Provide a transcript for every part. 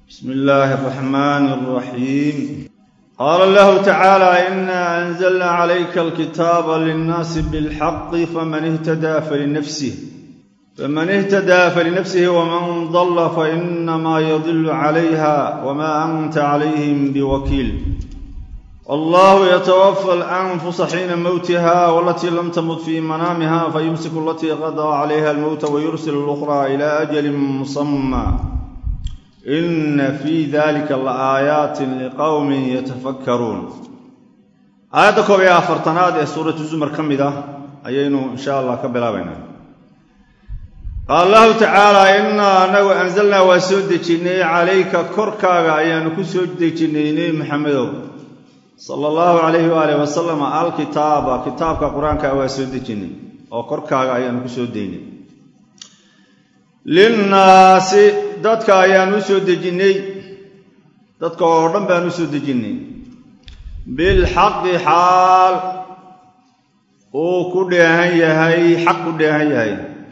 بسم الله الرحمن الرحيم قال الله تعالى إنا أنزلنا عليك الكتاب للناس بالحق فمن اهتدى فلنفسه فمن اهتدى فلنفسه ومن ضل فإنما يضل عليها وما أنت عليهم بوكيل الله يتوفى الأنفس حين موتها والتي لم تمت في منامها فيمسك التي قضى عليها الموت ويرسل الأخرى إلى أجل مسمى إن في ذلك لآيات لقوم يتفكرون آيات كوبيا فرتناد سورة الزمر كمدة أيينو إن شاء الله كبلاوينا قال الله تعالى إنا أنه أنزلنا وسود جني عليك كركا أيان كسود جني محمد صلى الله عليه وآله وسلم الكتاب كتابك قرآنك وسود جني أو كركا أيان كسود ديني للناس dadka ayaan u soo dejinnay dadka oo dhan baan u soo dejinnay bilxaqi xaal uu ku dheehan yahay xaq ku dheehan yahay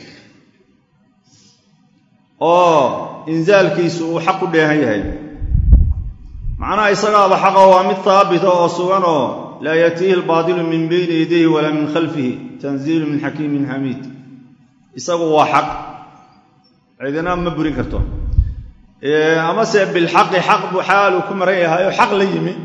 oo inzaalkiisu uu xaq ku dheehan yahay macnaha isagaaba xaqa waa mid haabita oo sugan oo laa yatiihi albaadilu min bayni yadayhi walaa min khalfihi tanziilu min xakiimin xamiid isagu waa xaq cidina ma burin karto amase bilxaqi xaq buu xaaluu ku maran yahay oo xaq la yimi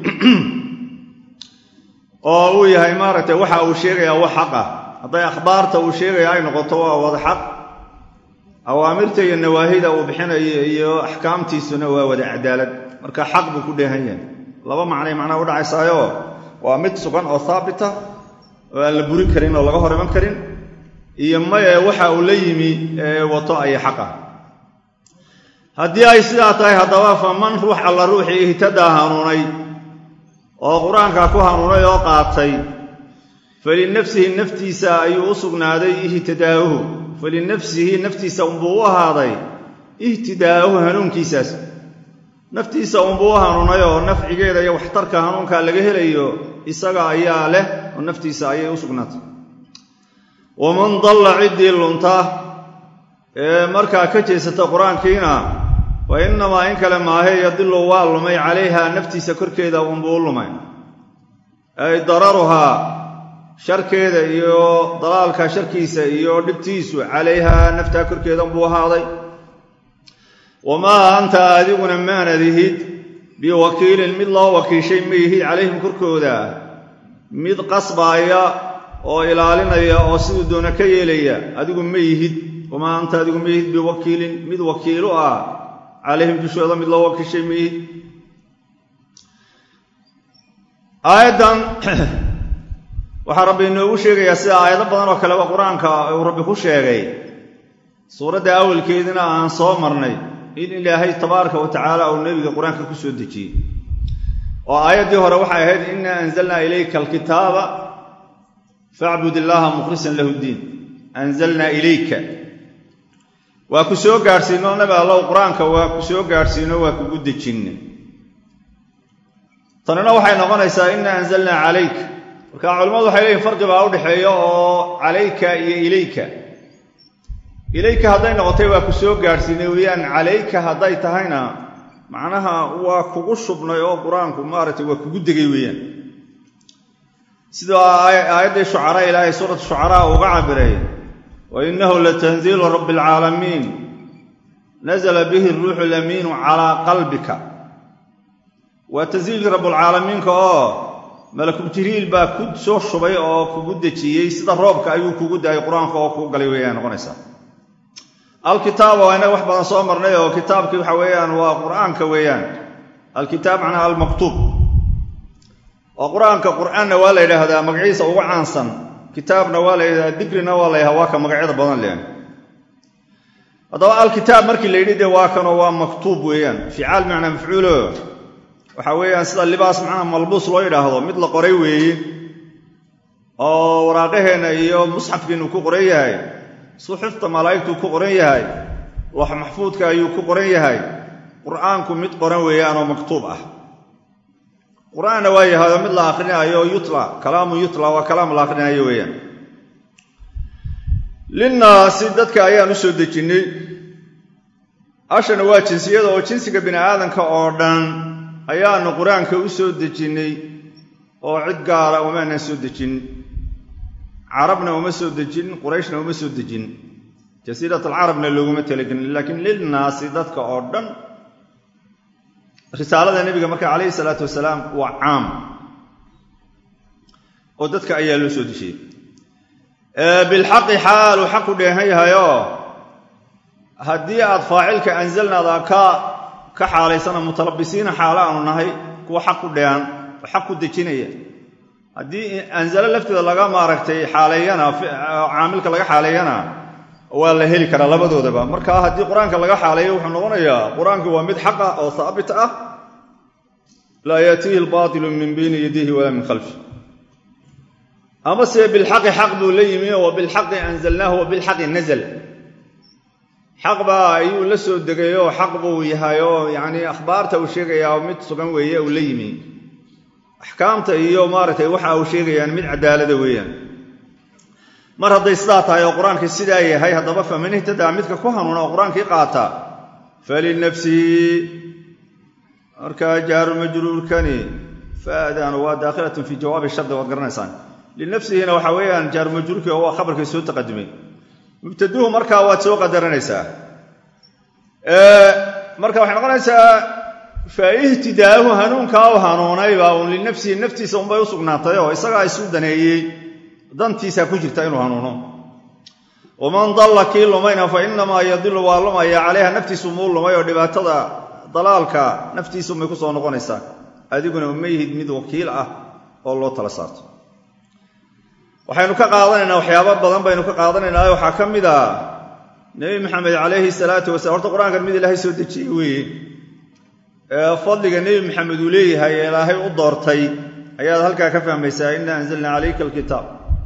oo uu yahay maaragtay waxa uu sheegayaa wax xaq ah hadday akhbaarta uu sheegaya ay noqoto waa wada xaq awaamirta iyo nawaahida uu bixinayo iyo axkaamtiisuna waa wada cadaalad marka xaq buu ku dheehan yahay laba macnay macnaha udhacaysaayo waa mid sugan oo haabita oo aan la burin karin oo laga hor iman karin iyo maye waxa uu la yimi wato aya xaq ah haddii ay sidaa tahay haddaba faman ruux alla ruuxii ihtadaa hanuunay oo qur-aanka ku hanuunay oo qaatay falinafsihi naftiisa ayuu u sugnaaday ihtidaa'uhu falinafsihi naftiisa unbuu u ahaaday ihtidaa'uhu hanuunkiisaas naftiisa unbuu u hanuunay oo nafcigeeda iyo waxtarka hanuunka laga helayo isaga ayaa leh oo naftiisa ayay u sugnaatay waman dalla ciddii lunta ee markaa ka jeesata qur-aankiina wa innamaa in kale maahe yadilu waa lumay calayha naftiisa korkeeda unbuu u lumay ay dararuhaa sharkeeda iyo dalaalka sharkiisa iyo dhibtiisu calayhaa naftaa korkeeda unbuu ahaaday wamaa anta adiguna maanad ihid biwakiilin mid loo wakiishay ma ihid calayhim korkooda mid qasbaaya oo ilaalinaya oo siduu doona ka yeelaya adigu ma yihid wamaa anta adigu ma yihid biwakiilin mid wakiilu ah calayhim dushooda mid loo wakiishay ma yihid aayaddan waxaa rabbi inoogu sheegayaa sida aayado badan oo kaleba qur-aanka uu rabbi ku sheegay suuradda awalkeedina aan soo marnay in ilaahay tabaaraka wa tacaala uu nebiga qur-aanka ku soo dejiyey oo aayaddii hore waxay ahayd inaa anzalnaa ilayka alkitaaba facbud illaaha mukhlisan lahu ddiin anzalnaa ilayka waa ku soo gaadhsiino nabi allow qur-aanka waa ku soo gaadhsiino waa kugu dejinne tanina waxay noqonaysaa inaa anzalnaa calayka marka culimmadu waxay leeyihin farqi baa u dhexeeya oo calayka iyo ilayka ilayka hadday noqotay waa ku soo gaadhsiinay weeyaan calayka hadday tahayna macnaha waa kugu shubnay oo qur-aanku maaragtay waa kugu degay weeyaan sida aayaddii shucaraa ilaahay suurat shucaraa uga cabiray wa innahu latanziilu rabbi alcaalamiin nazla bihi ruuxu lamiinu calaa qalbika waa tanziilkii rabbulcaalamiinka oo malakul jibriil baa ku soo shubay oo kugu dejiyey sida roobka ayuu kugu daayay qur-aanka oo kugu galay weeyaan noqonaysaa alkitaaba waa inaga wax badan soo marnay oo kitaabkii waxa weeyaan waa qur-aanka weeyaan alkitaab macnaha almaktuub oo qur-aanka qur-aanna waa la yidhaahdaa magaciisa ugu caansan kitaabna waa la yidhahdaa dikrina waa la yidhahdaa waa ka magacyada badan leh haddaba alkitaab markii la yidhi dee waa kanoo waa maktuub weeyaan ficaal macnaa mafcuulo waxa weeyaan sida libaas macnaha malbuus loo yidhaahdo mid la qoray weeye oo waraaqaheenna iyo musxafkiinu ku qoran yahay suxufta malaa'igtuu ku qoran yahay wax maxfuudka ayuu ku qoran yahay qur-aanku mid qoran weeyaan oo maktuub ah qur-aanna waa yahado mid la akrinaayo yutla kalaamu yutla waa kalaam la akrinaayo weeyaan linnaasi dadka ayaan u soo dejinnay ashana waa jinsiyada oo jinsiga bini aadamka oo dhan ayaanu qur-aanka u soo dejinnay oo cid gaara umaanan soo dejin carabna uma soo dejin qurayshna uma soo dejin jasiirat alcarabna looguma talagelin laakiin lilnaasi dadka oo dhan risaalada nebiga marka calayhi salaatu wasalaam waa caam oo dadka ayaa loo soo dejiyey bilxaqi xaaluu xaqu dheehan yahayoo haddii aad faacilka anzalnaada ka ka xaalaysana mutalabisiina xaalo aanu nahay kuwa xaq ku dheehan oo xaq ku dejinaya haddii anzalo lafteeda laga maaragtay xaaleeyana caamilka laga xaaleeyana waa la heli karaa labadoodaba marka haddii qur-aanka laga xaaleeyo wuxuu noqonayaa qur-aanku waa mid xaq ah oo haabit ah laa yaatiihi albaatilu min bayni yadihi walaa min khalfi amase bilxaqi xaq buu la yimi wa bilxaqi anzalnaahu wa bilxaqi nazl xaq baa ayuu la soo degay oo xaq buu yahay oo yacnii akhbaarta uu sheegayaa mid sugan weeye uu la yimi axkaamta iyo maaragtay waxa uu sheegayaan mid cadaalada weeyaan mar hadday sidaa tahay oo qur-aankii sidaa yahay haddaba faman ihtadaa midka ku hanuuna oo qur-aankii qaata falinafsihi markaa jaaru majruurkani faadaanu waa daakhilatun fii jawaabi shardi waad garanaysaan linafsihina waxa weeyaan jaaru majruurkii oo waa khabarkii soo taqadumay mubtaduhu markaa waad soo qadaranaysaa marka waxay noqonaysaa fa ihtidaahu hanuunkaa u hanuunaybaa un linafsihi naftiisa unbay u sugnaatay oo isagaa isu daneeyey dantiisaa ku jirta inuu hanuuno waman dalla kii lumayna fa inamaa yadilu waa lumaya calayha naftiisu muu lumay oo dhibaatada dalaalka naftiisuunbay ku soo noqonaysaa adiguna uma yihid mid wakiil ah oo loo tala saarto waxaynu ka qaadanaynaa waxyaaba badan baynu ka qaadanaynaa waxaa ka mid a nebi maxamed calayhi salaatu wasalaam horta qur-aankan mid ilaahay soo dejiyey weeye ee fadliga nebi maxamed uu leeyahay ee ilaahay u doortay ayaad halkaa ka fahmaysaa inna anzalna calayka alkitaab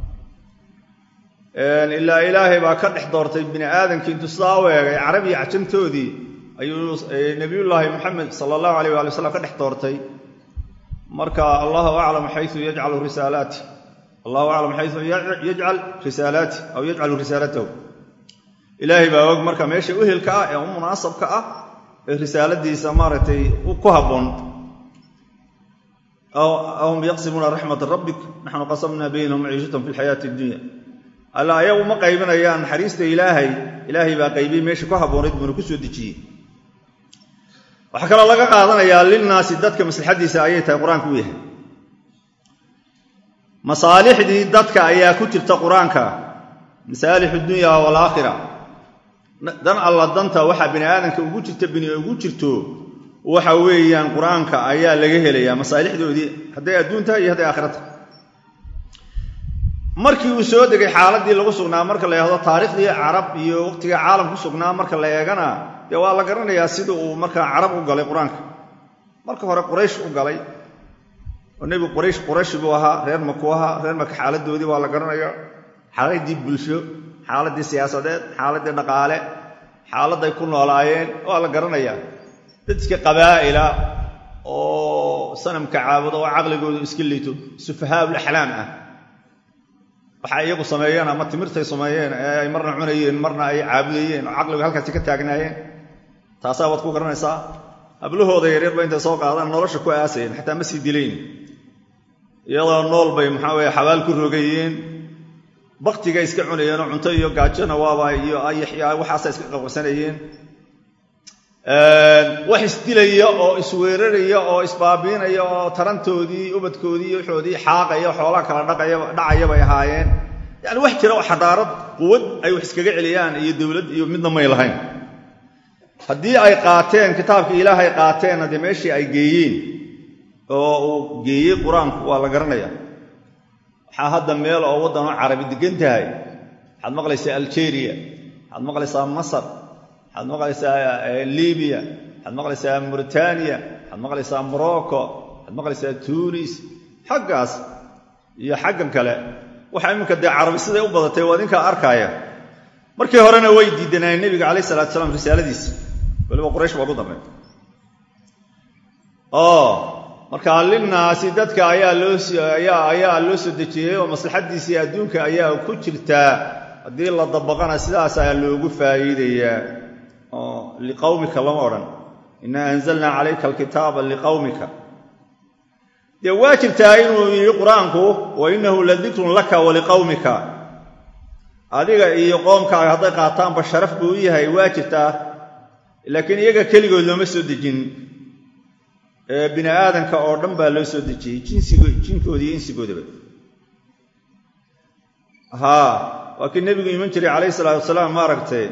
ilaa ilaahay baa ka dhex doortay bini aadamkii intuu sidaa u eegay carabiya cajamtoodii ayuu nebiyullaahi maxamed sala allahu alayh waali wasalam ka dhex doortay marka allahu aclam xayu yajcalu risaalaati allahu aclam xayu yajcal risaalaati aw yajcalu risaalatahu ilaahay baa og marka meesha uhelka ah ee u munaasabka ah ee risaaladiisa maaragtay ku habboon ahum yaqsimuuna raxmata rabbik naxnu qasamna baynahum maciishatahum fi lxayaati addunya alla ayagu ma qaybinayaan naxariista ilaahay ilaahay baa qaybiyey meesha ku habboonayd buuna ku soo dejiyey waxaa kaloo laga qaadanayaa linnaasi dadka maslaxadiisa ayay tahay qur-aanka u yahay masaalixdii dadka ayaa ku jirta qur-aanka masaalix dunya walaakhira dan alla danta waxaa bini aadamka ugu jirta bini ugu jirto waxa weeyaan qur-aanka ayaa laga helayaa masaalixdoodii hadday adduun tahay iyo hadday aakhira tahay markii uu soo degay xaaladii lagu sugnaa marka la yidhahdo taariikhdii carab iyo waqtigai caalam ku sugnaa marka la eegana dee waa la garanayaa sida uu markaa carab u galay qur-aanka marka hore quraysh u galay oo nebigu quraysh qurayshi buu ahaa reer maku ahaa reer maka xaaladoodii waa la garanayaa xaaladii bulsho xaaladii siyaasadeed xaaladii dhaqaale xaaladay ku noolaayeen waa la garanayaa dadka qabaa'ila oo sanamka caabudo oo caqligoodu iska liito sufahaa'ul axlaam ah waxay iyagu sameeyeen ama timirtay sameeyeen ee ay marna cunayeen marna ay caabudayeen oo caqligu halkaasi ka taagnaayeen taasaa waad ku garanaysaa hablahooda yaryar ba intay soo qaadaan nolosha ku aasayeen xataa ma sii dilayn iyadoo nool bay maxaa weye xabaal ku rogayeen baktigay iska cunayeenoo cunto iyo gaajona waaba iyo ayaxya waxaasa iska qabqabsanayeen wax isdilaya oo isweeraraya oo isbaabiinaya oo tarantoodii ubadkoodii iyo waxoodii xaaqaya xoolaha kala dhacaya bay ahaayeen yani wax jira oo xadaarad quwad ay wax iskaga celiyaan iyo dowlad iyo midna may lahayn haddii ay qaateen kitaabkii ilaahay qaateenna dee meeshii ay geeyeen oo uu geeyey qur-aanku waa la garanaya waxaa hadda meel oo waddanoo carabi degan tahay waxaad maqlaysaa algeria waxaad maqlaysaa masar waxaad maqlaysaa libiya waxaad maqlaysaa mauritaniya waxaad maqlaysaa morocco waxaad maqlaysaa tunis xaggaas iyo xaggan kale waxa iminka dee carabi siday u badatay waa idinkaa arkaaya markii horena way diidanayeen nebiga calayh salatu salaam risaaladiisa waliba quraysh baa ugu dambeey oo markaa linnaasi dadka ayaa loo ayaa loo soo dejiyey oo maslaxadiisii adduunka ayaa ku jirtaa haddii la dabaqana sidaas ayaa loogu faa'iidayaa oo liqawmika lama odhan innaa anzalnaa calayka alkitaaba liqawmika dee waa jirtaa inuu yidhi qur-aanku wa innahu la dikrun laka wa liqawmika adiga iyo qoomkaaga hadday qaataanba sharaf buu u yahay waa jirtaa laakiin iyaga keligood looma soo dejin bini aadanka oo dhan baa loo soo dejiyey jinkoodi iyo insigoodaba haa waa kii nebigu iman jiray calayhi salaatu wasalaam maaragtay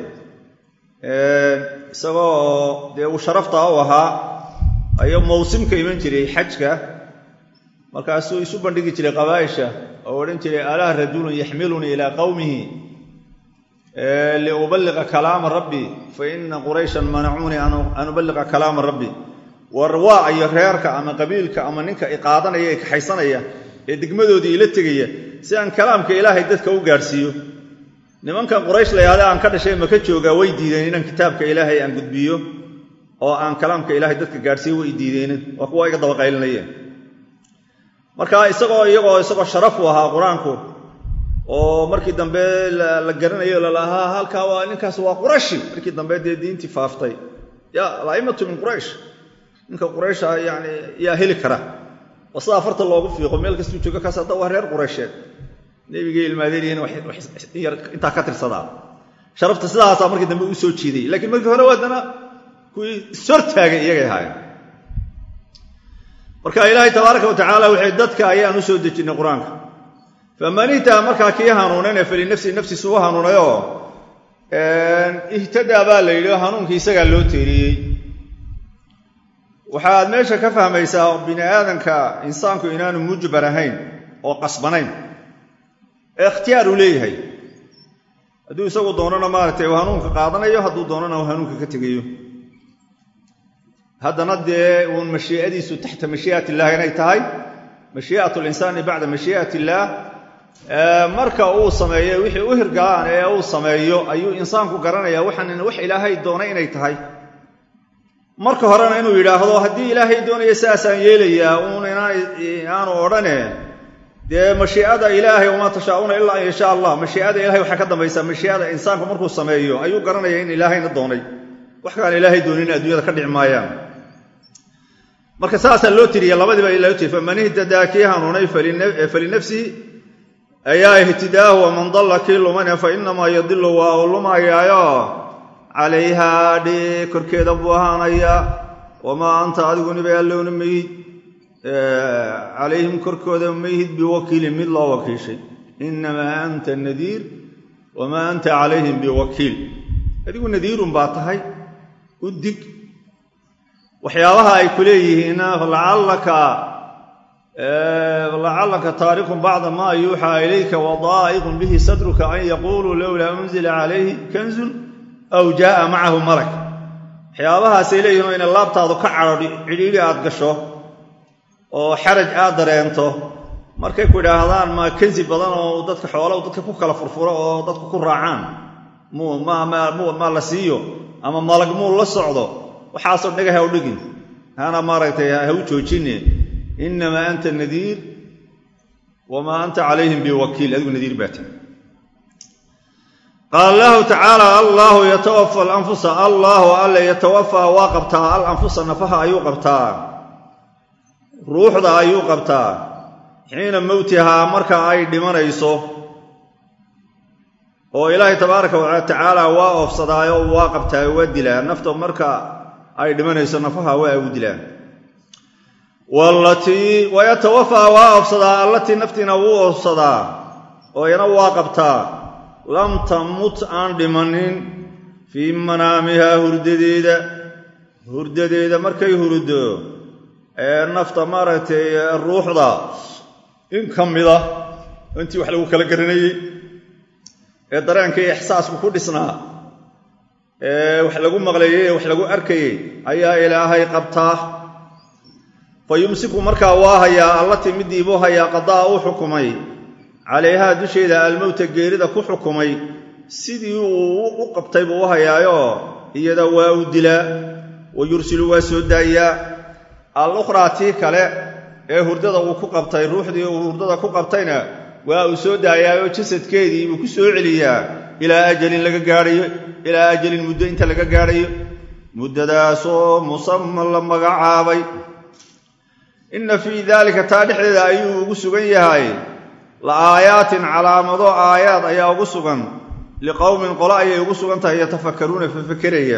isagoo dee uu sharaftaa u ahaa ayuu mawsimka iman jiray xajka markaasuu isu bandhigi jiray qabaa'isha oo odhan jiray alaa rajulun yaxmilunii ilaa qawmihi liuballiqa kalaama rabbi fa ina qurayshan manacuunii an uballiqa kalaama rabbi war waa iyo reerka ama qabiilka ama ninka iqaadanaya ee kaxaysanaya ee degmadoodii ila tegaya si aan kalaamka ilaahay dadka u gaadhsiiyo nimankan quraysh la yahda aan ka dhashay maka joogaa way diideen inaan kitaabka ilaahay aan gudbiyo oo aan kalaamka ilaahay dadka gaadhsiiyo way diideen waa kuwa iga dabaqaylinayeen marka isagoo iyagoo isagoo sharaf u ahaa qur-aanku oo markii dambe la garanayo lalahaa halkaa waa ninkaas waa qurashi markii dambe dee diintii faaftay ya alaimatu min quraysh ninka quraysha yani yaa heli kara oo sida afarta loogu fiiqo meel kastuu joogo kaas hadda waa reer quraysheed nebigay ilmaadeenihin intaa ka tirsadaa sharafta sidaasaa markii dambe u soo jiiday lakiin markii hore waadana kuwii ishortaagay iyagay ahaayeen marka ilaahay tabaaraka wa tacaala wuxuu dadka ayaan u soo dejinay qur-aanka faman ihtaa markaa kii hanuunayna falinafsi nafsiisu u hanuunayoo ihtadaa baa la yidhi hanuunkii isagaa loo teeriyey waxaad meesha ka fahmaysaa bini aadanka insaanku inaanu mujbar ahayn oo qasbanayn ee ikhtiyaar uu leeyahay hadduu isagu doonana maaragtay uu hanuunka qaadanayo hadduu doonana uu hanuunka ka tegayo haddana dee uun mashii'adiisu taxta mashii'at illaah inay tahay mashii'at linsaani bacda mashii'at illaah marka uu sameeyo wixii u hirgalaan ee uu sameeyo ayuu insaanku garanayaa waxaan wax ilaahay doonay inay tahay marka horena inuu yidhaahdo haddii ilaahay doonaya sidaasaan yeelayaa uun inaanu odhane dee mashii'ada ilaahay wamaa tashaa'uuna ilaa an yashaa allah mashii'ada ilahay waxaa ka dambaysaa mashii'ada insaanku markuu sameeyo ayuu garanaya in ilaahayna doonay wax kaan ilaahay doonin adduunyada ka dhici maayaan marka saasaa loo tiriya labadiiba loo tiri faman ihtadaa kii hanuunay falinafsihi ayaa ihtidaahu waman dalla kii lumane fa inamaa yadilu waa uu lumayaayo calayhaa dhe korkeeda buu ahaanayaa wamaa anta adigu niba allowna mayid calayhim korkooda mayhid biwakiilin mid loo wakiishay inamaa anta nadiir wamaa anta calayhim biwakiil adigu nadiirun baa tahay u dig waxyaabaha ay ku leeyihiinna lacallaka taarikun bacda maa yuuxaa ilayka wadaa'iqun bihi sadruka an yaquuluu lowlaa unzila calayhi kanzun aw jaaa macahu malak waxyaabahaasay leeyihin oo ina laabtaadu ka cadho cidhiidhi aad gasho oo xaraj aad dareento markay ku idhaahdaan ma kansi badan oo dadka xoola dadka ku kala furfuro oo dadku ku raacaan ma la siiyo ama malag muu la socdo waxaasoo dhega ha u dhigin hana maaragtay ha u joojine inamaa anta nadiir wamaa anta calayhim biwakiil adigu nadiir baa tahay qaala allahu tacaala allaahu yatawafa alanfusa allaahu alle yatawafaa waa qabtaa alanfusa nafaha ayuu qabtaa ruuxda ayuu qabtaa xiina mowtihaa marka ay dhimanayso oo ilaahay tabaaraka wa tacaala waa oofsadaayo waa qabtaa waa dilaa nafta marka ay dhimanayso nafaha waa u dilaa walatii wayatawafaa waa oofsadaa allatii naftiina wuu oofsadaa oo iyana waa qabtaa lam tamut aan dhimanin fii manaamihaa hurdadeeda hurdadeeda markay hurdo ee nafta maaragtay ruuxda in ka mida intii wax lagu kala garanayey ee dareenkii ixsaasku ku dhisnaa ee wax lagu maqlayey ee wax lagu arkayey ayaa ilaahay qabtaa fa yumsiku markaa waa hayaa allatii midii buu hayaa qadaa uu xukumay calayhaa dusheeda almowta geerida ku xukumay sidii uu u qabtay buu u hayaayoo iyada waa u dilaa wa yursilu waa soo daayaa al-ukhraa tii kale ee hurdada uu ku qabtay ruuxdii uu hurdada ku qabtayna waa uu soo daayaayoo jasadkeedii buu ku soo celiyaa ilaa ajalin laga gaadhayo ilaa ajalin muddo inta laga gaadhayo muddadaasoo musaman la magacaabay inna fii daalika taa dhexdeeda ayuu ugu sugan yahay la aayaatin calaamado aayaad ayaa ugu sugan liqowmin qolo ayay ugu sugan tahay yatafakkaruuna fafakeraya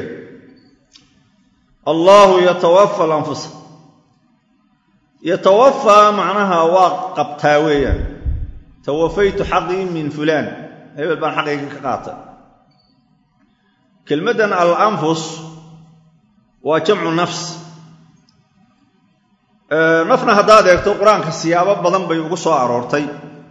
allaahu yatawafa alanfusa yatawafaa macnaha waa qabtaa weeyaan tawafaytu xaqii min fulaan hebel baan xaqayga ka qaatay kelmaddan alanfus waa jamcu nafs nafna haddaad eegto qur-aanka siyaabo badan bay ugu soo aroortay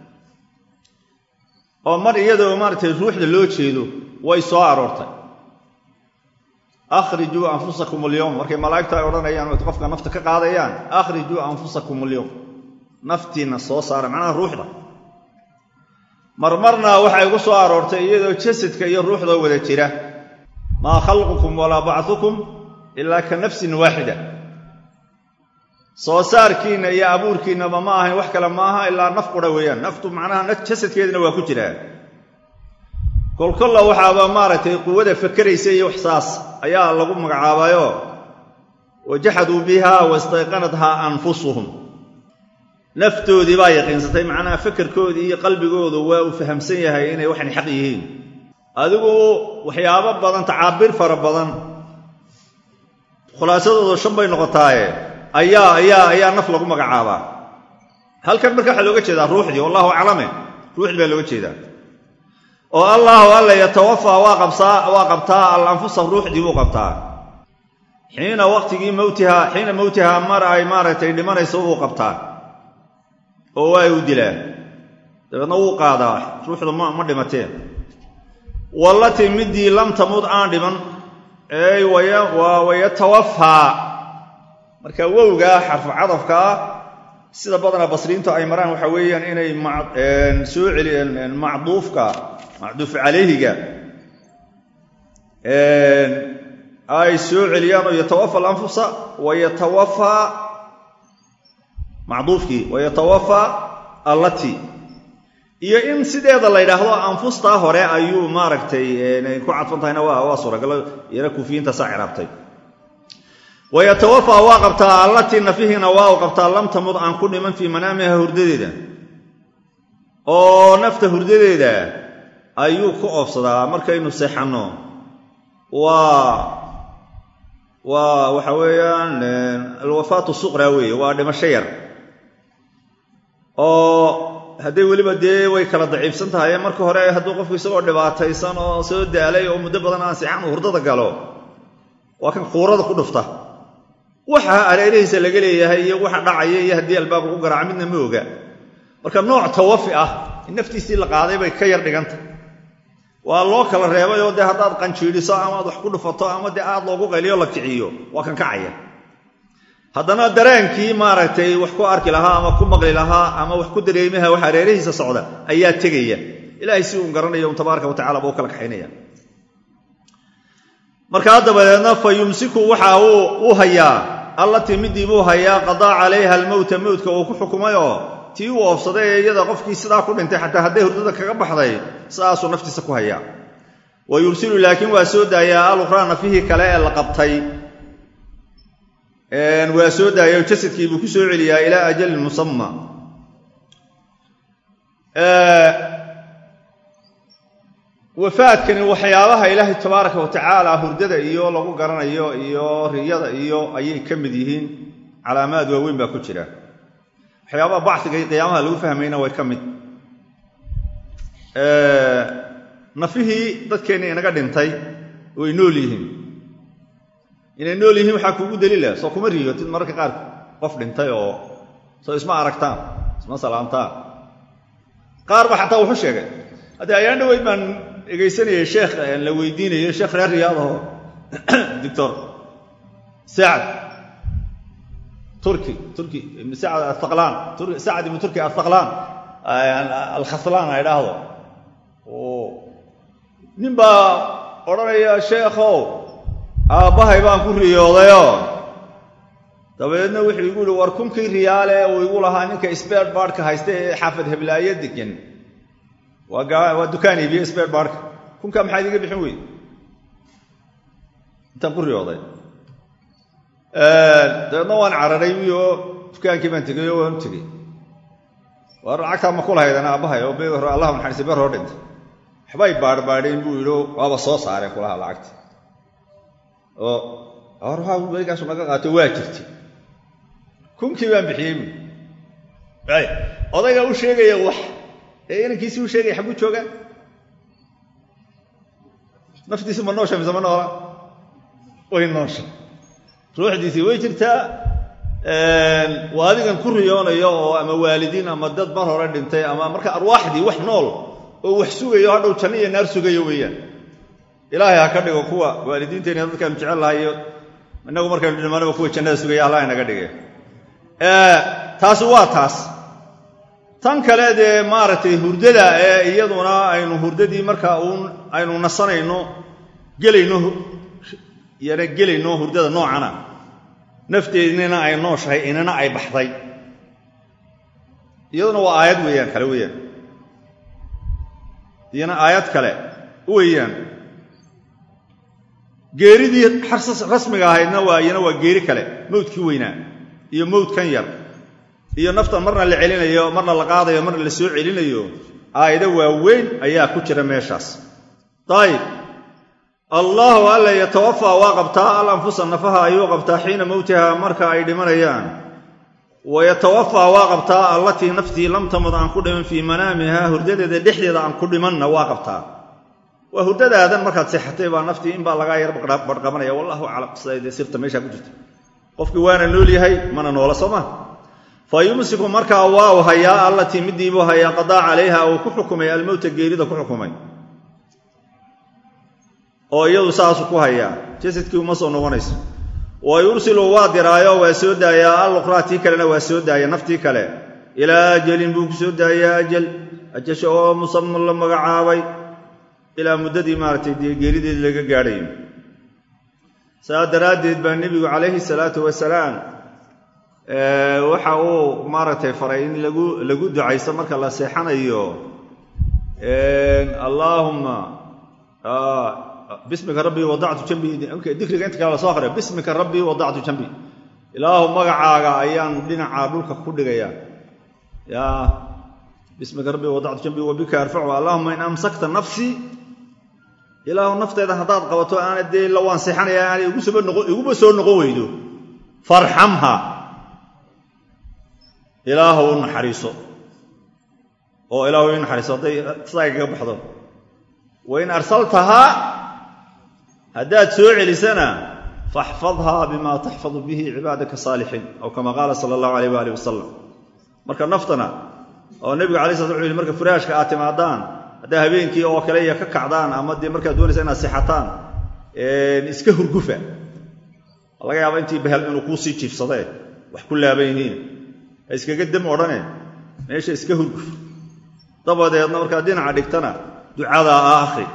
oo mar iyadoo maaratay ruuxda loo jeedo way soo aroortay akhrijuu anfusakum alyowm markay malaa'igtu ay odhanayaan o qofka nafta ka qaadayaan akhrijuu anfusakum alyowm naftiinna soo saara macnaha ruuxda marmarna waxay ugu soo aroortay iyadoo jasadka iyo ruuxda wada jira maa khalqukum walaa bacdukum ilaa ka nafsin waaxida soo saarkiinna iyo abuurkiinnaba ma ahayn wax kale maaha ilaa naf qura weeyaan naftu macnaha jasadkeedina waa ku jiraa kolkolla waxaaba maaragtay quwada fakeraysa iyo waxsaas ayaa lagu magacaabayo wajaxaduu biha wastayqanathaa anfusuhum naftoodii baa yaqiinsatay macnaha fakerkoodii iyo qalbigoodu waa uu fahamsan yahay inay waxan xaq yihiin adigu waxyaabo badan tacaabiir fara badan khulaasadooda shan bay noqotaaye ayaa ayaa ayaa naf lagu magacaabaa halkan marka waxaa looga jeedaa ruuxdii wallahu aclame ruuxdii baa looga jeedaa oo allahu alla yatawafaa waa qabsaa waa qabtaa al anfusa ruuxdii buu qabtaa xiina waqtigii mowtihaa xiina mowtihaa mar ay maaragtay dhimanayso wuu qabtaa oo waa u dilaa dabeedna wuu qaadaa ruuxdu ma dhimateen wallatii midii lam tamud aan dhiman ey wayatawafaa marka wowgaa xarfu cadafka ah sida badana basriintu ay maraan waxa weeyaan inay soo celiyeen macduufka macduufu calayhiga ay soo celiyaan oo yatawafa alanfusa wayatawafaa macduufkii wayatawafaa allati iyo in sideeda la ydhaahdo anfustaa hore ayuu maaragtay ku cadfan tahayna waa suuragalo yara kuufiyiinta saa ciraabtay wayatawafaa waa qabtaa allatii nafihiina waa u qabtaa lam tamud aan ku dhiman fii manaamiha hurdadeeda oo nafta hurdadeeda ayuu ku oofsadaa markaynu seexanno waa waa waxa weeyaan alwafaatu suqra weeye waa dhimasho yar oo hadday weliba dee way kala daciifsan tahay marka hore hadduu qofku isagoo dhibaataysan oo soo daalay oo muddo badan aan seexan uu hurdada galo waa kan quurada ku dhufta waxa areerihiisa laga leeyahay iyo waxa dhacaya iyo haddii albaabka ku garaaca midna ma oga marka nooc tawafi ah in naftiisii la qaaday bay ka yar dhiganta waa loo kala reebay oo dee haddaad qanjiidhiso ama aad wax ku dhufato ama dee aad loogu qayliyo la kiciyo waa kan kacaya haddana dareenkii maaragtay wax ku arki lahaa ama ku maqli lahaa ama wax ku dareemaha wax areerihiisa socda ayaa tegaya ilaahay si uu garanayo un tabaaraka wa tacala ba u kala kaxaynaya markaa dabadeedna fa yumsiku waxa uu hayaa allatii midii buu hayaa qadaa calayha almowta mowtka uu ku xukumay oo tii uu oofsaday ee iyada qofkii sidaa ku dhintay xataa hadday hurdada kaga baxday sidaasuu naftiisa ku hayaa wa yursilu laakiin waa soo daayaa alukhraa nafihii kale ee la qabtay waa soo daaya o jasadkii buu ku soo celiyaa ilaa ajalin musamma wafaadkani waxyaabaha ilaahay tabaaraka wa tacaala hurdada iyo lagu garanayo iyo riyada iyo ayay ka mid yihiin calaamaad waaweyn baa ku jira waxyaabaha bacsiga iyo qiyaamaha lagu fahmayna way ka mid nafihii dadkeenna inaga dhintay way nool yihiin inay nool yihiin waxaa kuugu daliila soo kuma riyootid mararka qaar qof dhintay oo soo isma aragtaan isma salaamtaan qaar ba xataa wuxu sheegay haddii ayaan dhaweyd baan dhegaysanayay sheekh la weydiinayay sheekh reer riyaadaho doctor sacad turki turki ibn sacad athaqlaan sacad ibnu turki athaqlaan alkhaslaan a idhaahdo nin baa odhanaya sheekhow aabbahay baan ku riyoodayoo dabeedna wuxuu igu yihi war kunkii riyaale uu igu lahaa ninka sbeer baadhka haysta ee xaafad heblaayo degan waa dukaan iibiye sbeer baadhka kunkaa maxaad iga bixin wey intaan ku riyooday dabeedna waan cararay wiyo dukaankii baan tegay oo waan u tegey waar lacagtaa ma ku lahaydana aabbahay oo be allah naxariistay beer hoo dhintay waxbay baadhbaadheen buu yidhi waaba soo saareen kulaha lacagta oo warwaaigaasu naga qaato waa jirtay kunkii baan bixiyey bu odaygaa u sheegaya wax ee inankiisii u sheegaya xagguu joogaa naftiisi ma noosha mise ma noola way noosha ruuxdiisii way jirtaa waa adigan ku riyoonayo oo ama waalidiin ama dad mar hore dhintay ama marka arwaaxdii wax nool oo wax sugayo hadhow janno iyo naar sugayo weeyaan ilaahay ha ka dhigo kuwa waalidiinteena dadkaanu jecel lahay iyo inagu markaynu dhimanaba kuwa jannada sugaya allah inaga dhige taasi waa taas tan kale dee maaragtay hurdada ee iyaduna aynu hurdadii marka uun aynu nasanayno gelayno yana gelayno hurdada noocana nafteednina ay nooshahay inana ay baxday iyaduna waa aayad weeyaan kale weeyaan iyana aayad kale weeyaan geeridii rasmiga ahaydna waa iyana waa geeri kale mawdkii weynaa iyo mawdkan yar iyo naftan marna la celinayo marna la qaadayo marna la soo celinayo aayado waaweyn ayaa ku jira meeshaas ayib allaahu alla yatawafaa waa qabtaa al anfusa nafaha ayuu qabtaa xiina mowtiha marka ay dhimanayaan wa yatawafaa waa qabtaa allatii naftii lam tamud aan ku dhiman fii manaamiha hurdadeeda dhexdeeda aan ku dhimanna waa qabtaa waa hurdadaadan markaad seexatay baa naftii inbaa lagaa yar barqabanaya wallahu aclam sida sirta meeshaa ku jirta qofkii waana nool yahay mana noola soo maa fa yumsiku markaa waaw hayaa allatii midiibuu hayaa qadaa calayha uu ku xukumay almowta geerida ku xukumay oo iyadu saasu ku hayaa jasadkii uma soo noqonayso wa yursilu waa diraayo waa soo daayaa aluqraa tii kalena waa soo daaya naftii kale ilaa ajalin buu ku soo daayaa ajal ajasha oo musaman la magacaabay ilaa muddadii maaragtay dee geerideedi laga gaadhayo saa daraaddeed baa nebigu calayhi salaatu wasalaam waxa uu maaragtay faray in lagu lagu ducaysto marka la seexanayo allaahumma bismika rabbii wadactu jambii dikriga inta kale la soo aqriya bismika rabbii wadactu jambii ilaahu magacaaga ayaan dhinacaa dhulka ku dhigaya ya bismika rabbii wadactu jambii wabika arfacu allahuma in amsakta nafsii ilaahu nafteeda haddaad qabato aana dee la waan seexanaya aanay iguba soo noqon weydo farxamha ilaahu u naxariiso oo ilaahu i naxariiso hadday sidaa kaga baxdo wain arsaltahaa haddaad soo celisana faxfadhaa bima taxfadu bihi cibaadaka saalixiin aw kama qaala sala allahu alayh waalih wasalam marka naftana oo nebigu alay sla sl marka furaashka aad timaadaan haddaa habeenkii oo kale iyo ka kacdaan ama dee markaad doonaysa inaad seexataan iska hurgufa laga yaaba intii bahel inuu kuu sii jiifsadee wax ku laaban yihiin ha iskaga dam odhane meesha iska hurguf dabadeedna markaad dhinaca dhigtana ducadaa a akhri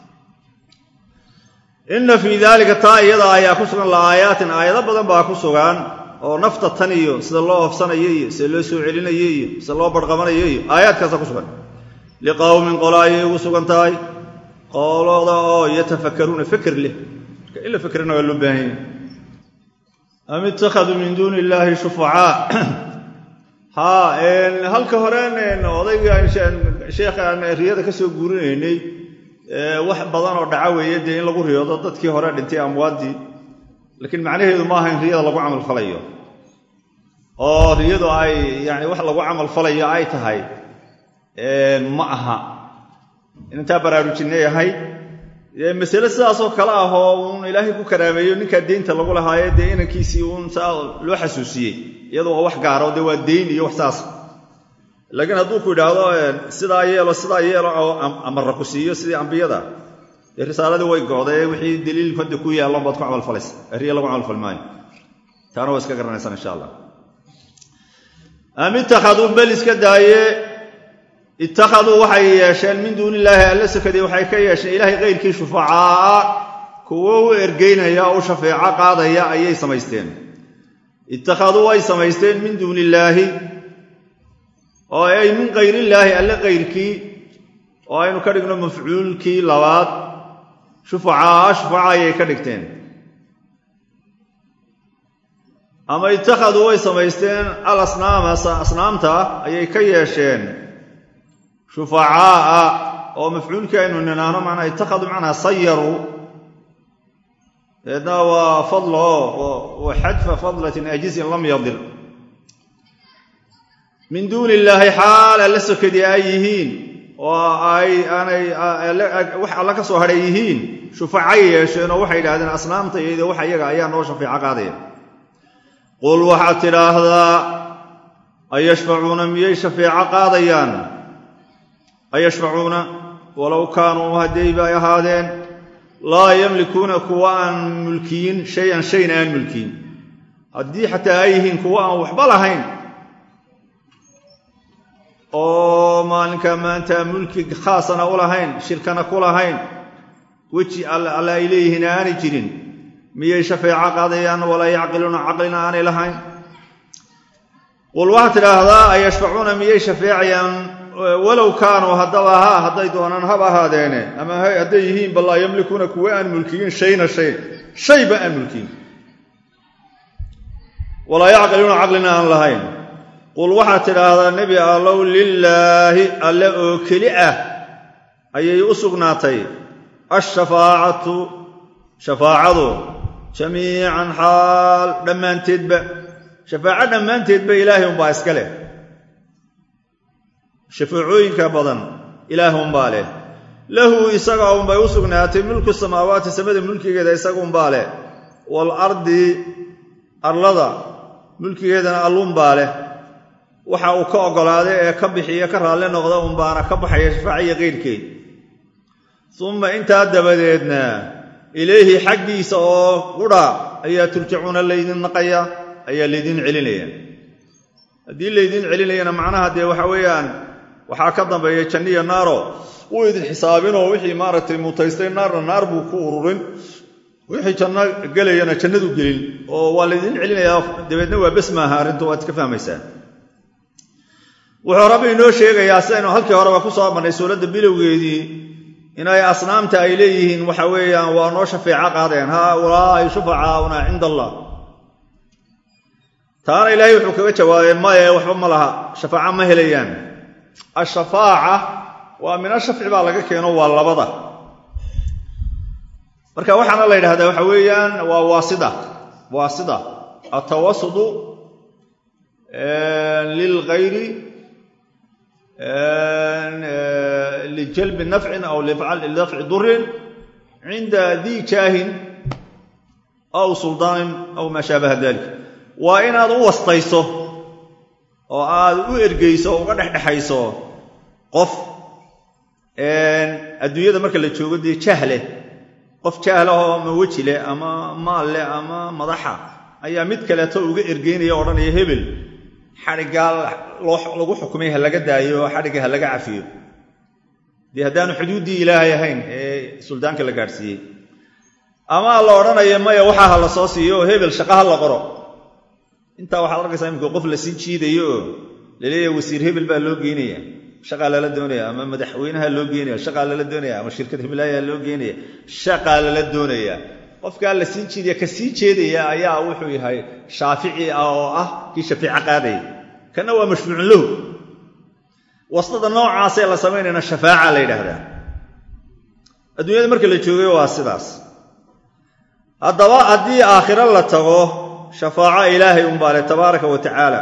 inna fii daalika taa iyada ayaa ku sugan la'aayaatin aayado badan baa ku sugan oo nafta tan iyo sida loo hofsanayo iyo sida loo soo celinayo iyo sida loo barqabanayo iyo aayaadkaasa ku sugan liqowmin qola ayay ugu sugan tahay qolada oo yatafakkaruuna feker leh marka in la fekerana waa loo baahan yahy am ittakhaduu min duuni illaahi shufacaa haa halka horen odayga sheekhaan riyada ka soo guurinaynay wax badan oo dhaca weeye dee in lagu riyoodo dadkii hore dhintay amwaaddii laakiin macnaheedu maaha in riyada lagu camal falayo oo riyadu ay yani wax lagu camal falayo ay tahay ma aha inantaa baraarujinay ahayd masale sidaasoo kale ah oo uun ilaahay ku karaameeyo ninkaa deynta lagu lahaaye dee inankiisii uun saa loo xasuusiyey iyadu waa wax gaaro dee waa deyn iyo wax saas laakiin hadduu ku idhaahdo sidaa yeelo sidaa yeelo oo amara ku siiyo sidii ambiyada dee risaaladii way go'day wixii daliil hadda ku yaallo baad ku camalfalaysa riya lagu camalfal maayo taana waa iska garanaysaan insha allah am ittakhaduu bel iska daaye ittakhaduu waxay yeesheen min duuni illaahi alla sakadii waxay ka yeesheen ilaahay kayrkii shufacaa kuwo u ergeynaya oo u shafeeco qaadaya ayay samaysteen ittakhaduu way samaysteen min duuni illaahi oo ay min kayrillaahi alle kayrkii oo aynu ka dhigno mafcuulkii labaad shufacaa shufaca ayay ka dhigteen ama ittakhaduu way samaysteen al asnaama asnaamta ayay ka yeesheen shufacaa'a oo mafcuulkii aynu ninaano macnaa ittakhaduu macnaa sayaruu deedna waa fadla oo wa xadfa fadlatin ajizin lam yadir min duuni illaahi xaal alla sokadii ay yihiin oo ay aanay wax alla ka soo hadhay yihiin shufacay yeesheen oo waxay yidhahdeen asnaamta iyado wax iyaga ayaa noo shafeeco qaadaya qul waxaad tidhaahdaa ayashfacuuna miyay shafeeco qaadayaan ayashfacuuna walow kaanuu haddayba ay ahaadeen laa yamlikuuna kuwa aan mulkiyin shay-an shayna aan mulkiyin haddii xataa ay yihiin kuwa aan waxba lahayn oo maalinka maanta mulki khaasana u lahayn shirkana ku lahayn weji alle ay leeyihiin aanay jirin miyay shafeeco qaadayaan walaa yacqiluuna caqlina aanay lahayn qul waxaad tidhaahdaa ayashfacuuna miyay shafeecayaan walow kaanuu haddaba haa hadday doonaan hab ahaadeene ama hadday yihiin bal laa yamlikuuna kuwa aan mulkiyin shayna shay shayba aan mulkiyin walaa yacqiluuna caqlina aan lahayn qul waxaad tidhaahdaa nebi allow lilaahi alle oo keli ah ayay u sugnaatay ashafaacatu shafaacadu jamiican xaal dhammaanteedba shafaaco dhammaanteedba ilaahay unbaa iska leh shafaacooyinka badan ilaah unbaa leh lahu isaga unbay u sugnaatay mulku samaawaati samada mulkigeeda isaga unbaa leh waalardi arlada mulkigeedana allunbaa leh waxa uu ka oggolaaday ee ka bixiya ka raalli noqda unbaana ka baxaya shafaaciya keyrkeed uma intaa dabadeedna ilayhi xaggiisa oo qudha ayaa turjacuuna laydin naqaya ayaa laydin celinaya haddii laydin celinayana macnaha dee waxa weeyaan waxaa ka dambeeya janniya naaro wuu idin xisaabinoo wixii maaragtay mutaystay naarna naar buu ku ururin wixii janno gelayana jannadu gelin oo waa laydin celinayaa dabeedna waa bes maaha arrintu waad iska fahmaysaa wuxuu rabbi inoo sheegayaa sidaynu halkii horeba ku soo marnay suuradda bilowgeedii inay asnaamta ay leeyihiin waxa weeyaan waa noo shafeeco qaadeen haaulaa'i shufacaauna cinda allah taana ilaahay wuxuu kaga jawaabay maye waxba ma laha shafaaco ma helayaan ashafaaca waa min ashafci baa laga keeno waa labada marka waxaana la yidhahdaa waxa weeyaan waa waasida waasida atawasudu lilgayri lijalbi nafcin aw lidafci durin cinda dii jaahin aw suldaanin aw maa shaabaha dalik waa inaad u wastayso oo aad u ergeyso oo uga dhexdhexayso qof adduunyada marka la joogo dee jahleh qof jaahlahoo ama weji leh ama maal leh ama madaxa ayaa mid kaleeto uga ergeynaya odhanaya hebel xadhiggaa lagu xukumay ha laga daayo oo xadhigga ha laga cafiyo dee haddaanu xuduuddii ilaahay ahayn ee suldaanka la gaadhsiiyey ama la odhanaya maya waxaa ha la soo siiyo oo hebel shaqa ha la qoro intaa waxaad arkaysaa imika qof la sii jiidayo oo laleeyahay wasiir hebel baa loo geynaya shaqaa lala doonaya ama madaxweynaha loo geenaya shaqaa lala doonaya ama shirkad hiblaayaa loo geenaya shaqaa lala doonaya qofkaa la sii jiidaya ka sii jeedaya ayaa wuxuu yahay shaafici ah oo ah kii shafiico qaadaya kanna waa mashfuucun lahu wastada noocaasee la samaynayna shafaaca la yidhaahdaa adduunyada marka la joogay waa sidaas haddaba haddii aakhiro la tago shafaaco ilaahay unbaa leh tabaaraka wa tacaala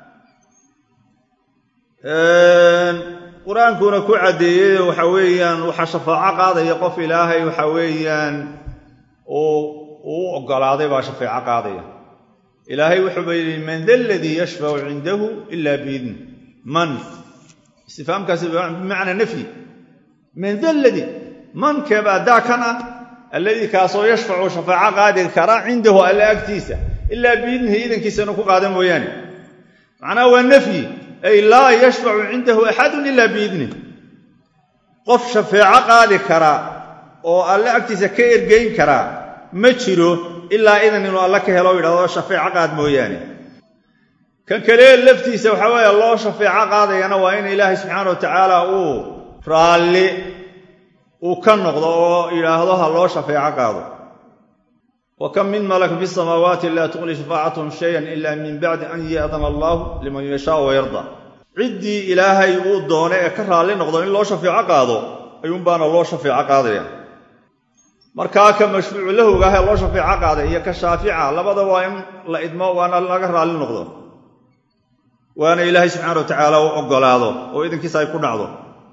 qur-aankuna ku caddeeyey waxa weeyaan waxaa shafaaco qaadaya qof ilaahay waxa weeyaan uu u oggolaaday baa shafeeco qaadaya ilaahay wuxuuba yidhi man da aladii yashfacu cindahu ila biidni man istifhaamkaasi bimacnaa nafyi man da ladii mankeebaa daa kan ah alladii kaasoo yashfacu shafaaco qaadi kara cindahu alla agtiisa ilaa biidnihi idankiisana ku qaada mooyaane macnaha waa nafyi ay laa yashfacu cindahu axadun ila biidnih qof shafeeco qaadi kara oo alle agtiisa ka ergeyn karaa ma jiro ilaa idan inuu alle ka helo yidhahdo shafeeco qaad mooyaane kan kale laftiisa waxaa weeye loo shafeeco qaadayana waa in ilaahay subxaana wa tacaala uu raalli uu ka noqdo oo yidhaahdo ha loo shafeeco qaado wa kam min malak fi samaawaati laa tuqni shafaacatuhum shayan ila min bacdi an yaadana allahu liman yashaau wayarda ciddii ilaahay uu doone ee ka raalli noqdo in loo shafeeco qaado ayuunbaana loo shafeeco qaadaya markaa ka mashfuucu lahowga ahee loo shafeeco qaaday iyo ka shaafica labada waa in la idmo waana laga raalli noqdo waana ilaahay subxaana wa tacaala u oggolaado oo idankiisa ay ku dhacdo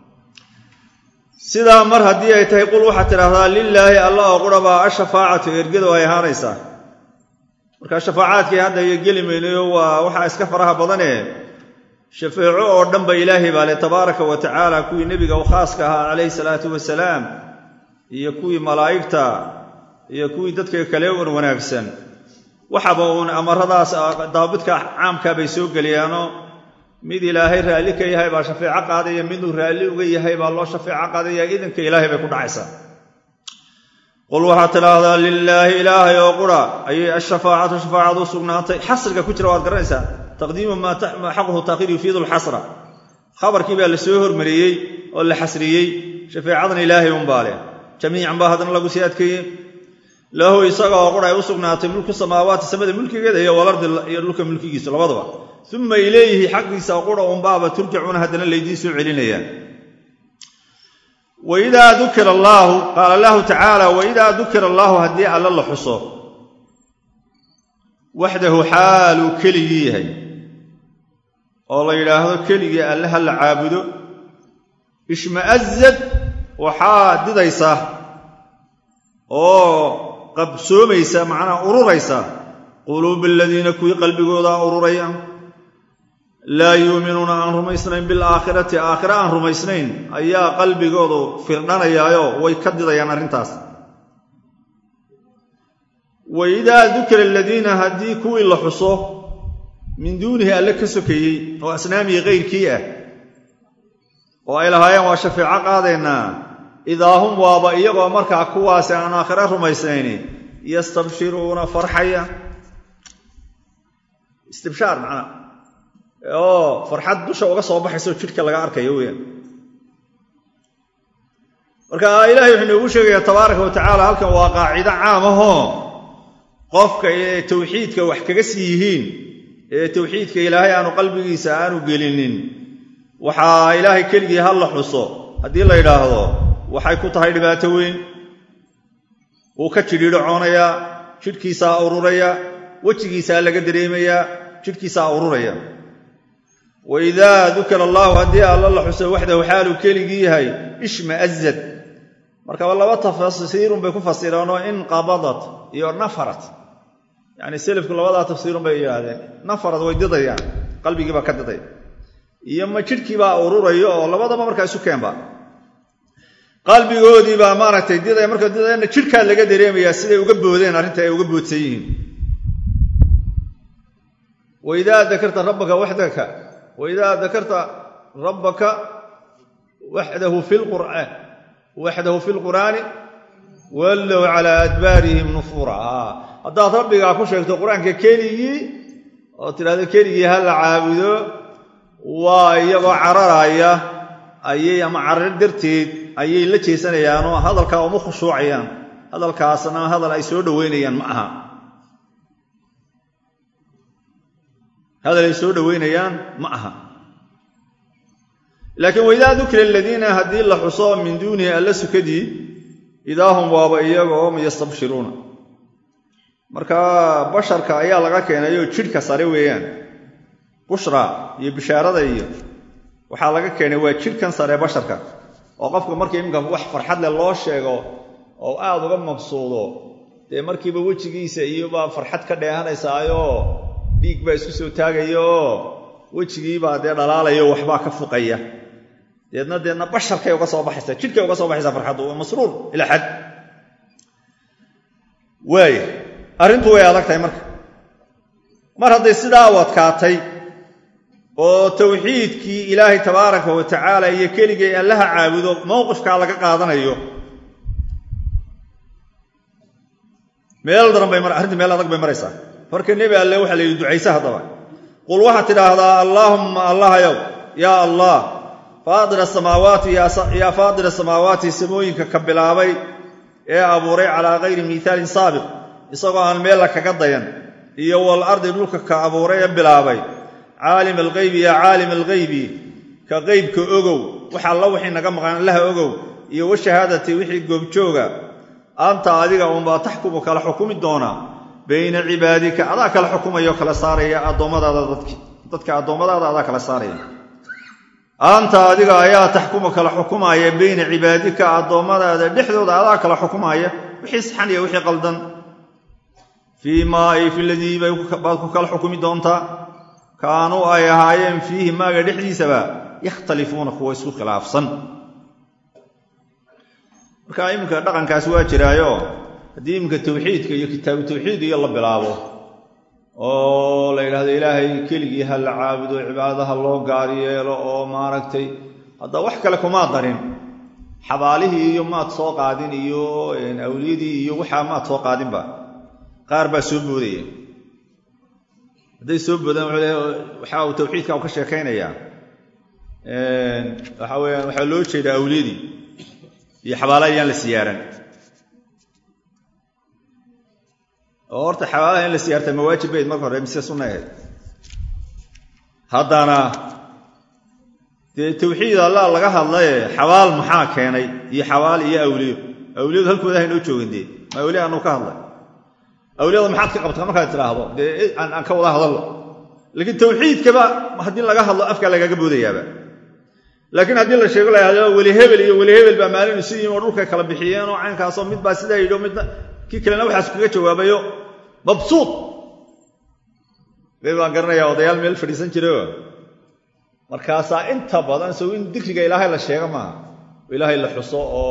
sidaa mar haddii ay tahay qul waxaad tidhaahdaa lilaahi alla oo qura baa ashafaacatu ergadu ay ahaanaysaa markaa shafaacaadkii hadda iyo geli maynayo waa waxaa iska faraha badane shafeeco oo dhanba ilaahay baa le tabaaraka wa tacaala kuwii nebiga u khaaska ahaa calayhi salaatu wasalaam iyo kuwii malaa'igta iyo kuwii dadka kale wan wanaagsan waxaba uun amaradaas daabidka caamkaa bay soo geliyaanoo mid ilaahay raalli ka yahay baa shafeeco qaadaya miduu raalli uga yahay baa loo shafeeco qaadaya idinka ilaahay bay ku dhacaysaa qul waxaad tidhaahdaa lilaahi ilaahay oo qura ayay ashafaacatu shafaacadu u sugnaatay xasriga ku jira waad garanaysaa taqdiimu maa xaquhu taakhiir yufiidu lxasra khabarkii baa la soo hormariyey oo la xasriyey shafeecadan ilaahay unbaa leh jamiican baa haddana lagu sii adkeeyey lahu isaga oo qura ay u sugnaatay mulku samaawaati samada mulkigeeda iyo walardi iyo dhulka mulkigiisu labadaba uma ilayhi xaggiisa qura unbaaba turjacuuna haddana laydiin soo celinayaan waidaa dukira allaahu qaala allahu tacaala waidaa dukira allaahu haddii alla la xuso waxdahu xaaluu keligii yahay oo la yidhaahdo keligii alle ha la caabudo ishma'azad waxaa didaysa oo qabsoomaysa macnaha ururaysa quluuba aladiina kuwii qalbigoodaa ururaya laa yuuminuuna aan rumaysnayn bilaakhirati aakhire aan rumaysnayn ayaa qalbigoodu firdhanayaayo way ka didayaan arrintaas wa idaa dukira aladiina haddii kuwii la xuso min duunihi alle ka sokeeyey oo asnaamii kayrkii ah oo ay lahaayeen waa shafeeco qaadaynaa idaa hum waaba iyagoo markaa kuwaasi aan aakhire rumaysnayni yastabshiruuna farxaya istibshaar macnaa oo farxad dusha uga soo baxayso jidhka laga arkayo weyaan marka ilahay wuxuu inoogu sheegayaa tabaaraka wa tacaala halkan waa qaacido caam ahoo qofka ee tawxiidka wax kaga sii yihiin ee tawxiidka ilaahay aanu qalbigiisa aanu gelinin waxaa ilaahay keligii ha la xuso haddii la yidhaahdo waxay ku tahay dhibaato weyn wuu ka jidhiidhocoonayaa jidhkiisaa ururaya wejigiisaa laga dareemayaa jidhkiisaa ururaya wa idaa dukira allaahu haddii alla la xuso waxdahu xaaluu keligii yahay ishma'azad markaba laba tafsiirun bay ku fasireenoo inqabadat iyo nafarat yacni selafku labadaa tafsiirun bay yidhaahdeen nafarad way didayaan qalbigii baa ka didaya iyo ma jidhkiibaa ururaya oo labadaba markaa isu keenba qalbigoodii baa maaragtay didaya marka didayana jidhkaa laga dareemayaa siday uga boodeen arrinta ay uga boodsan yihiin waidaa dakarta rabbaka waxdaka waidaa dakarta rabbaka waxdahu fi lqur'aan waxdahu fi lqur'aani wallow calaa adbaarihim nufuura haddaad rabbigaa ku sheegto qur-aanka keligii oo tidhahdo keligii ha la caabudo waa iyagoo cararaya ayay ama carar darteed ayay la jeesanayaanoo hadalkaa uma khushuucayaan hadalkaasna hadal ay soo dhoweynayaan ma aha hadal ay soo dhoweynayaan ma aha laakiin waidaa dukira aladiina haddii la xuso min duunihi alla sukadii idaa hum waaba iyagoo yastabshiruuna marka basharka ayaa laga keenayoo jidhka sare weeyaan bushra iyo bishaarada iyo waxaa laga keenay waa jidhkan sare basharka oo qofka markii iminka wax farxad leh loo sheego oo aad uga mabsuudo dee markiiba wejigiisa iyobaa farxad ka dheehanaysaayoo dhiig baa isku soo taagaya oo wejigiibaa dee dhalaalayo waxbaa ka fuqaya deedna deedna basharkay uga soo baxaysaa jidhkay uga soo baxaysaa farxaddu waa masruur ilaa xad waaya arrintu way adag tahay marka mar hadday sidaa u adkaatay oo tawxiidkii ilaahay tabaaraka wa tacaala iyo keligay allaha caabudo mowqifkaa laga qaadanayo meel daran bay arrinta meel adag bay maraysaa marka nebi alle waxaa la yidhi ducayse haddaba qul waxaad tidhaahdaa allaahumma allahayow yaa allah faadir asamaawaati yaa faadira samaawaati samooyinka ka bilaabay ee abuuray calaa kayri miithaalin saabiq isagoo aan meella kaga dayan iyo wal ardi dhulka ka abuuray ee bilaabay caalim alghaybi yaa caalim alghaybi ka qeybka ogow wax alla wixii naga maqan allaha ogow iyo washahaadati wixii goobjooga anta adiga unbaa taxkumu kala xukumi doona bayna cibaadika adaa kala xukumayo kala saaraya addoommadaada dadki dadka addoommadaada adaa kala saaraya anta adiga ayaa taxkumu kala xukumaaya bayna cibaadika addoommadaada dhexdooda adaa kala xukumaaya wixii saxan iyo wixii qaldan fii maa ay fi ladii baad ku kala xukumi doontaa kaanuu ay ahaayeen fiihi maaga dhexdiisaba yakhtalifuuna kuwa isku khilaafsan marka iminka dhaqankaas waa jiraayo haddii iminka tawxiidka iyo kitaabu tawxiid iyo la bilaabo oo la yidhahdo ilaahay keligii ha la caabudo cibaadadaha loo gaar yeelo oo maaragtay hadda wax kale kumaa darin xabaalihii iyo maad soo qaadin iyo awliyadii iyo waxaa maad soo qaadinba qaar baa soo boodaya hadday soo boodaan waxa uu tawxiidka u ka sheekaynayaa waxa weyaan waxaa loo jeedaa awliyadii iyo xabaalaha yaan la siyaaran oo horta xabaalaha in la siyaarta mawaajib bayd marka hore mise sunna ahayd haddana dee tawxiid allah laga hadlaye xabaal maxaa keenay iyo xabaal iyo awliyo awliyadu halkooda haynoo joogin dee ma awliya anu ka hadlay awliyada maxaad ka qabtaa markaad tidhaahdo dee aan ka wada hadallo laakiin tawxiidkaba haddii laga hadlo afkaa lagaga boodayaaba laakiin haddii la sheego lahado weli hebel iyo weli hebel baa maalin isu yimi oo dhulkay kala bixiyeen oo caynkaasoo mid baa sidaa yidhi midna kii kalena waxaas kaga jawaabayo mabsuud be baan garanayaa odayaal meel fadhiisan jirayo markaasaa inta badan sow in dikriga ilaahay la sheego maaha ilaahay la xuso oo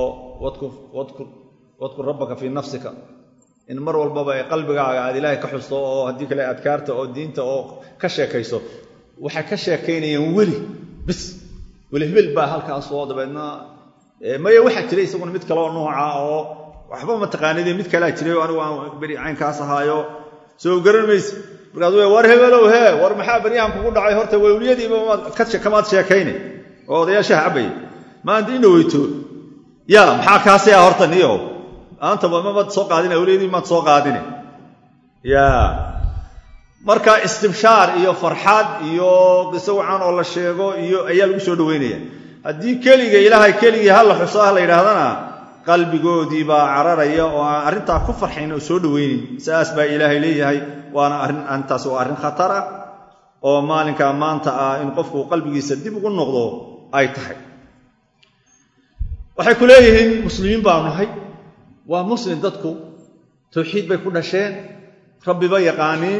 wadkur rabbaka fii nafsika in mar walbaba qalbigaaga aad ilaahay ka xusto oo haddii kale adkaarta oo diinta oo ka sheekayso waxay ka sheekaynayaan weli bis weli hebel baa halkaasoo dabeedna maya waxaa jiray isaguna mid kaleoo nooca oo waxba mataqaanid mid kalea jiray oo anigu aan beri caynkaas ahaayo soo garan mayse markaas w war hebelow hee war maxaa beryahan kugu dhacay horta wawliyadiiba kamaad sheekayne oo odayaashaha cabaya maanta ina weyto ya maxaa kaasea horta niyo maanta mamaad soo qaadin awliyadii maad soo qaadine ya marka istibshaar iyo farxad iyo qiso wacan oo la sheego iyo ayaa lagu soo dhaweynaya haddii keliga ilaahay keligii ha la xuso ah la yidhaahdana qalbigoodii baa cararaya oo aan arrintaa ku farxayn oo soo dhaweynin saas baa ilaahay leeyahay waana arrin arrintaas waa arrin khatar ah oo maalinkaa maanta ah in qofku qalbigiisa dib ugu noqdo ay tahay waxay ku leeyihiin muslimiin baanu nahay waa muslim dadku tawxiid bay ku dhasheen rabbiba yaqaaniin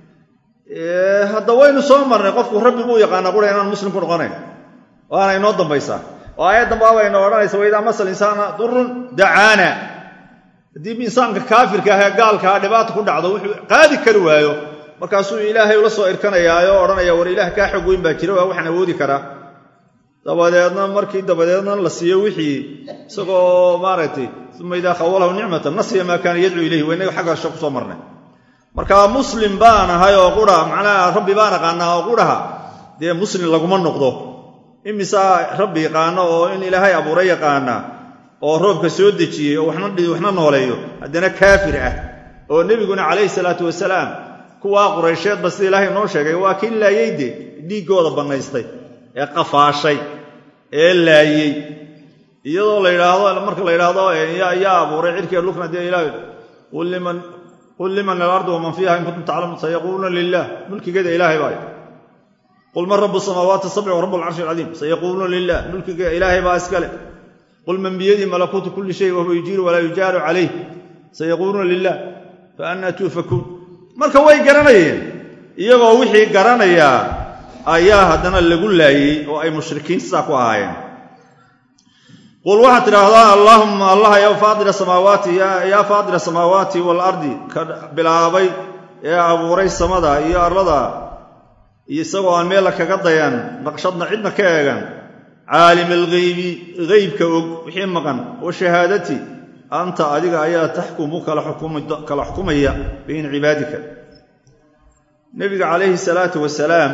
hadda waynu soo marnay qofku rabbi buu yaqaanaa qura inaan muslim ku noqonayn waana inoo dambaysaa oo aayaddan baabayna odhanaysa waidaa masal insaana durun dacaana haddii insaanka kaafirka ah ee gaalka ah dhibaata ku dhacdo wuxuu qaadi kari waayo markaasuu ilaahay ula soo irkanayaayo odhanaya war ilaah kaa xog weyn baa jira waa waxaan awoodi karaa dabadeedna markii dabadeedna la siiyo wixii isagoo maaragtay uma idaa khawalahu nicmatan nasiya maa kaana yadcuu ilayhi waa inaga xagga sho kusoo marnay marka muslim baan ahay oo qura macnaha rabbi baan aqaanaa oo quraha dee muslim laguma noqdo imisaa rabbi yaqaano oo in ilaahay abuuray yaqaana oo roobka soo dejiyey oo waxna nooleeyo haddana kaafir ah oo nebiguna calayhi salaatu wasalaam kuwaa quraysheedba sida ilaahay noo sheegay waa kii laayeyde dhiiggooda bannaystay ee qafaashay ee laayey iyadoo la yidhaahdo marka la yidhaahdo yaa abuuray cirkee lukna dee ilaah qul liman alardi waman fiiha in kuntum taclamuun sayaquuluuna lilah mulkigeeda ilaahay baa qul man rabu samaawaati sabci wa rabu alcarshi alcadiim sayaquuluuna lilah mulkiga ilaahay baa iskale qul man biyadii malakuutu kulli shay wahuwa yujiiru walaa yujaaru calayh sayaquuluuna lilah fa annaa tuufakuun marka way garanayeen iyagoo wixii garanayaa ayaa haddana lagu laayey oo ay mushrikiin sidaa ku ahaayeen qul waxaad tidhaahdaa allaahumma allah yaa faadila samaawaati yaa faadila samaawaati waalardi ka bilaabay ee abuuray samada iyo arlada iyo isagoo aan meella kaga dayan naqshadna cidna ka eegan caalim alghaybi haybka og wixii maqan wa shahaadati anta adiga ayaa taxkumu kala xukumaya bayna cibaadika nebiga calayhi salaatu wasalaam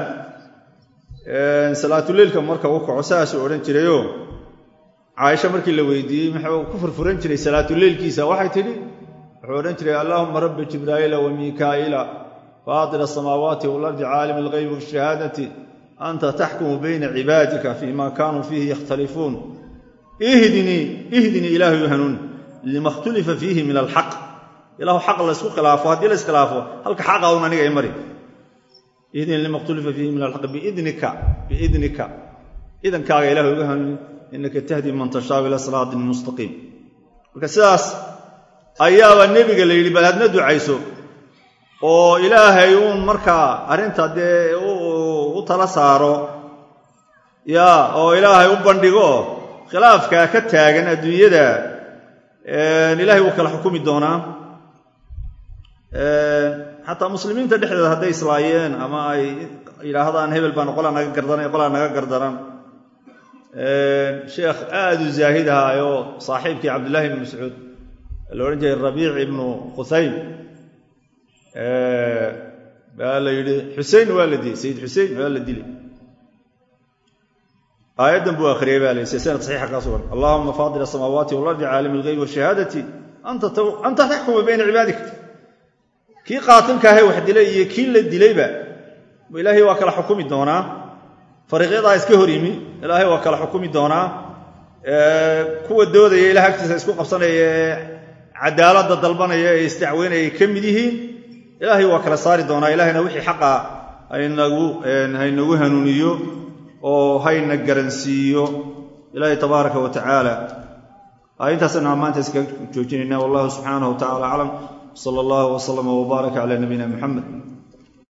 salaatuleylka marka u kaco saasuu odhan jirayoo caaisha markii la weydiiyey muxuu ku furfuran jiray salaatuleylkiisa waxay tidhi wuxuu odhan jiray allahuma rabbi jibraa'iila wa miikaa'ila faatir asamaawaati waalardi caalimi alghaybi washahaadati anta taxkumu bayna cibaadika fima kaanuu fiihi yakhtalifuun ihdinii ihdinii ilaahayu hanuun lima khtulifa fiihi min alxaq ilahu xaq laysku khilaafo haddii la iskhilaafo halka xaqa un aniga i mari ihdinii lima khtulifa fiihi min alxaq biidnika biidnika idankaaga ilahay uga hanuuni inaka tahdi man tashaau ila siraatin mustaqiim marka sidaas ayaaba nebiga la yidhi bal hadna ducayso oo ilaahay uun markaa arrinta dee u tala saaro ya oo ilaahay u bandhigo khilaafkaa ka taagan adduunyada ilaahay wuu kala xukumi doonaa xataa muslimiinta dhexdeeda hadday islaayeen ama ay yidhaahdaan hebel baan qolaa naga gardaran qolaa naga gardaran sheekh aada u zaahid ahaa oo saaxiibkii cabdullaahi ibni mascuud la odhan jiray rabiic ibnu khusaym baa la yidhi xusein waa la dilay sayid xusein waa la dilay aayaddan buu akhriyay baa la yidhi sanad saxiixa kaa sugan allahuma faadir asamaawaati waalardi caalimi alghayb washahaadati anta taxkumu bayna cibaadik kii qaatilkaahe wax dilay iyo kii la dilayba ilaahay waa kala xukumi doonaa fariiqyadaa iska hor yimi ilaahay waa kala xukumi doonaa kuwa doodaya ilaah agtiisa isku qabsanaya ee cadaaladda dalbanaya ee isdacweynaya ay ka mid yihiin ilaahay waa kala saari doonaa ilaahayna wixii xaqa haynagu hanuuniyo oo hayna garansiiyo ilaahay tabaaraka wa tacaala intaasaynu maanta iskaga joojinayna wallahu subxaanahu wa tacala aclam sala allahu waslama wbaaraka cala nabiyina muxamed